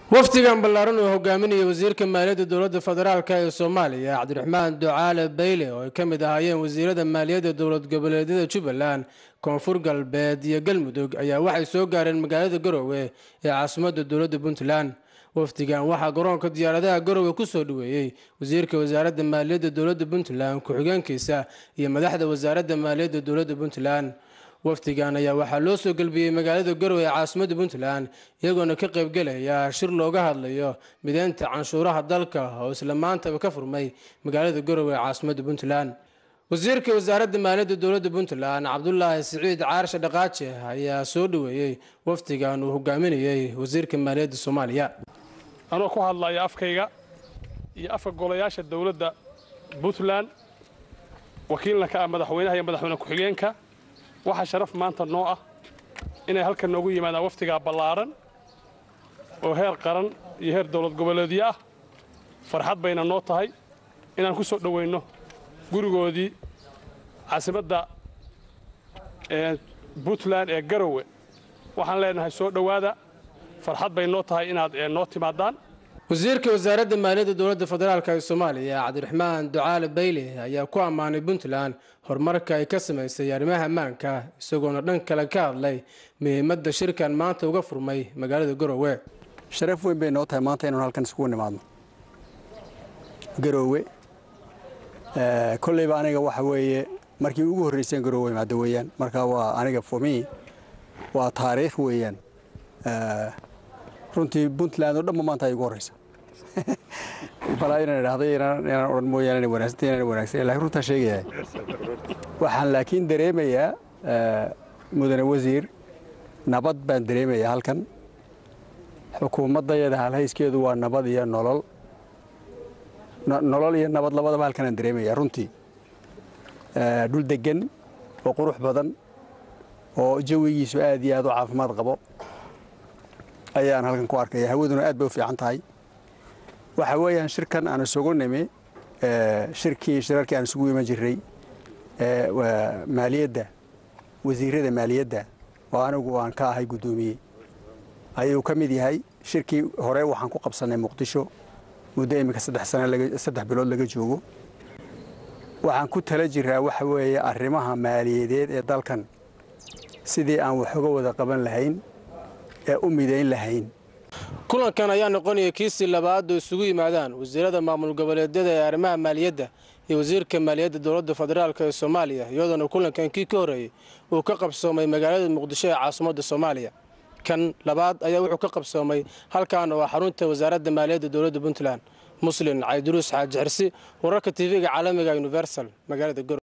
wafdigan ballaaran uu hogaaminaya wasiirka maaliyadda dowladda federaalk ee soomaaliya cabdiraxmaan ducaale bayle oo ay ka mid ahaayeen wasiirada maaliyadda dowlad goboleedyada jubbaland koonfur galbeed iyo galmudug ayaa waxay soo gaareen magaalada garowe ee caasimadda dowladda puntland wafdigan waxaa garoonka diyaaradaha garowe kusoo dhaweeyey wasiirka wasaaradda maaliyadda dowladda puntland ku-xigeenkiisa iyo madaxda wasaaradda maaliyadda dowladda puntland wafdigan ayaa waxaa loo soo gelbiyey magaalada garowe ee caasimadda puntland iyagoona ka qaybgelaya shir looga hadlayo mideynta canshuuraha dalka oo isla maantaba ka furmay magaalada garowe ee caasimadda puntland wasiirka wasaaradda maaliyadda dowladda puntland cabdulaahi siciid caarshe dhaqaaje ayaa soo dhaweeyey wafdigan uu hogaaminayey wasiirka maaliyadda soomaaliya anoo ku hadlaya afkayga iyo afka golayaasha dowladda puntland wakiilna ka ah madaxweynaha iyo madaxweyne ku-xigeenka waxaa sharaf maanta noo ah inay halkan noogu yimaadaan waftigaa ballaaran oo heer qaran iyo heer dowlad goboleedyo ah farxad bayna noo tahay inaan ku soo dhoweynno gurigoodii caasimadda puntland ee garowe waxaan leenahay soo dhowaada farxad bay noo tahay inaad noo timaadaan wasiirka wasaaradda maaliyadda dowladda federaalk ee soomaaliya cabdiraxmaan ducaale bayle ayaa ku ammaanay puntland horumarka ay ka samaysay arrimaha ammaanka isagoona dhan kale ka hadlay muhiimadda shirkan maanta uga furmay magaalada garowe sharaf weyn bay noo tahay maanta inaanu halkan isugu nimaadno garoowe kolleyba aniga waxa weeye markii ugu horreyseen garoowe imaado weeyaan marka waa aniga fomi waa taariikh weeyaan runtii puntland oo dhanba maanta ay ugu horreysa balaa inaan idhaahday inaan odhan mooyaane inay wanaagsan inaan wanaagsan laakiin runtaa sheegayaa waxaan laakiin dareemayaa mudane wasiir nabad baan dareemayaa halkan xukuumaddayada halhayskeedu waa nabad iyo nolol nolol iyo nabad labadaba halkan aan dareemayaa runtii dhul deggan oo qurux badan oo jawigiisu aad iyo aad u caafimaad qabo ayaan halkan ku arkaya hawaduna aad bay u fiican tahay waxa weeyaan shirkan aan isugu nimi shirkii shirarkii aan isugu iman jirray maaliyadda wasiirada maaliyadda oo anigu aan ka ahay guddoomiye ayuu ka mid yahay shirkii hore waxaan ku qabsannay muqdisho muddo iminka saddex sane saddex bilood laga joogo waxaan ku tala jiraa waxa weeye arrimaha maaliyadeed ee dalkan sidii aan wax uga wada qaban lahayn ee u midayn lahayn kulankan ayaa noqonaya kiisii labaad oo isugu yimaadaan wasiirada maamul goboleedyada ee arrimaha maaliyadda iyo wasiirka maaliyadda dowladda federaalk ee soomaaliya iyadoona kulankan kii ka horreeyey uu ka qabsoomay magaalada muqdisho ee caasimadda soomaaliya kan labaad ayaa wuxuu ka qabsoomay halkan oo ah xarunta wasaaradda maaliyadda dowladda puntland muslin cayduruus xaaji xirsi wararka tv-ga caalamiga universal magaalada